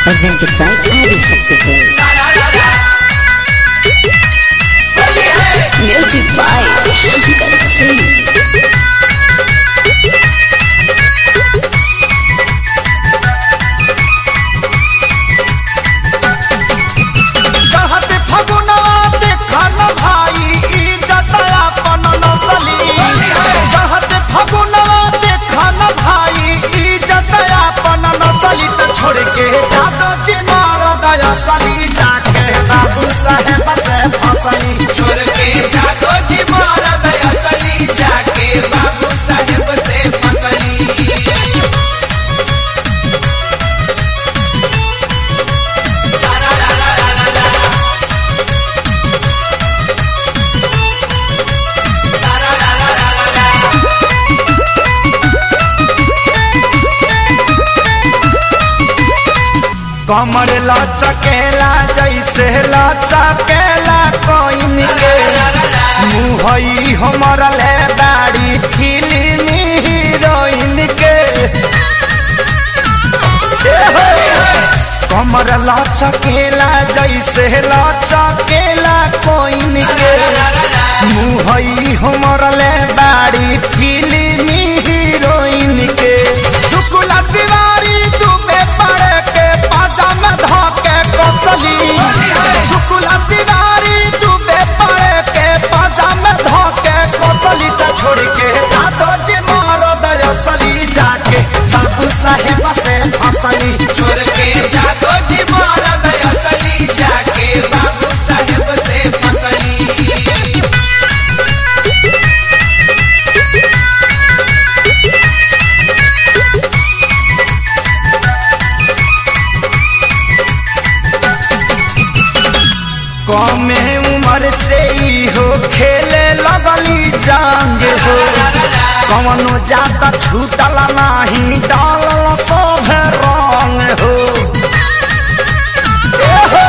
presented by Adi Subsequent. Music by Shankar Singh. कहत फगुनवा देखन भाई इज्जत अपन नसली कहत फगुनवा देखन भाई इज्जत अपन नसली त छोड़ के जादो जी मार दया सली जाके बाबू साहेब से फसली छोड़ के जादो जी मारा दया सली जाके बाबू साहेब से फसली कमर लचकेला जैसे लचकेला कोइन के मुहई हमर ले दाढ़ी फिल्मी हीरोइन के ए हो, कमर लचकेला जैसे लचकेला कोइन के मुहई हमर ले दाढ़ी फिल्मी हीरोइन के शुक्ला तिवारी दुबे पड़े के पाजामा धोके कसली शुक्ला तिवारी दुबे पड़े के पाजामा धोके कसली त छोड़ के दादो जी मारो दयसली जाके बाबू साहेब से फसली छोड़ के जादो जी मारा दया सली जाके बाबू साहेब से फसली कमे उम्र से ही हो खेले लगली जांग हो कवनो जाता छूटल नाही डालल सब रंग हो ए हो,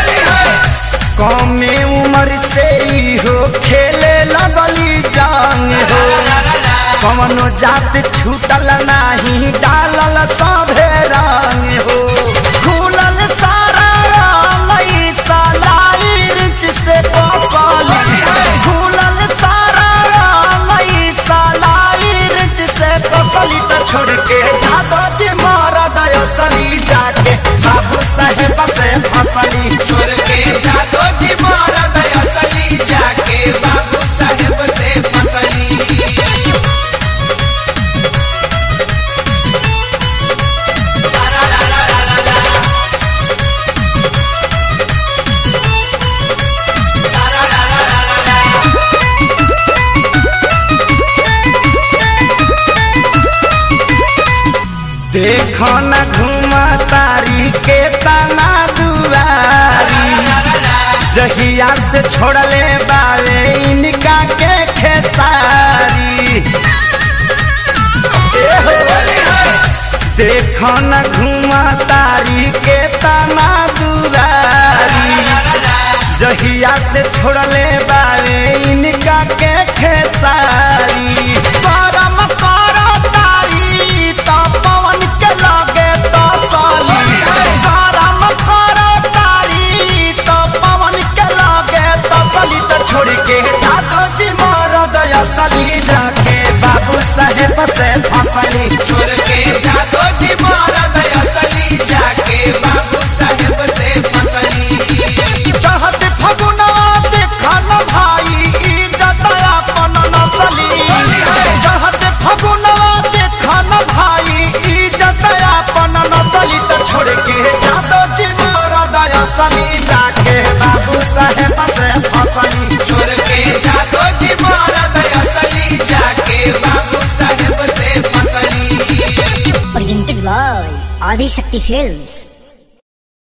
कमे उम्र से ही हो खेले लगली जांग हो कवनो जात छूटल नाही डालल सब रंग हो खुलल सारा रंगई सलाई रिच से कसली खुलल सारा रंगई सलाई रिच से कसली त छोड़ के दादा जी मारा दयसली जाके बाबू साहेब से फसली छोड़ के जादो जी मारा दया सली जाके बाबू साहेब से फसली देखो न घुमा तारी के तना दुआरी जहिया से छोड़ले बावे इनका के खेसारी ए हो, देखो न घुमा तारी के तना दुआरी जहिया से छोड़ले बावे इनका के खेसारी परम करो तारी तो पवन के लगे तो साली परम करो तारी तो पवन के लगे तो साली तो छोड़ के जादो जी मार दया सली जाके बाबू साहेब से फसली छोड़ के जादो जी मारा दया सली जाके बाबू साहेब से फसली चाहत फगुनवा देखन भाई इज्जत अपन नसली चाहत फगुनवा देखन भाई इज्जत अपन नसली त छोड़ के जादो जी मोरा दयसली जाके बाबू साहेब से फसली छोड़ के जादो जी मारा दया सली जाके बाबू साहेब से फसली Presented by Adi Shakti Films.